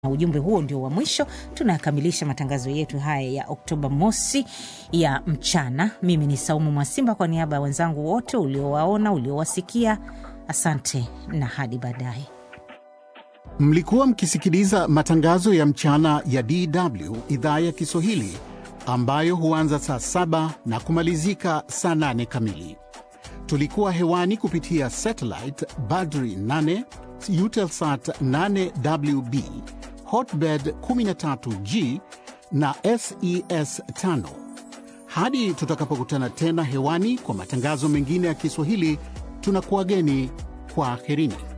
Na ujumbe huo ndio wa mwisho, tunakamilisha matangazo yetu haya ya Oktoba mosi ya mchana. Mimi ni Saumu Mwasimba, kwa niaba ya wenzangu wote uliowaona, uliowasikia, asante na hadi baadaye. Mlikuwa mkisikiliza matangazo ya mchana ya DW idhaa ya Kiswahili ambayo huanza saa saba na kumalizika saa nane kamili. Tulikuwa hewani kupitia satellite Badri 8 Eutelsat 8WB Hotbird 13G na SES 5. Hadi tutakapokutana tena hewani kwa matangazo mengine ya Kiswahili, tunakuwageni kwa aherini.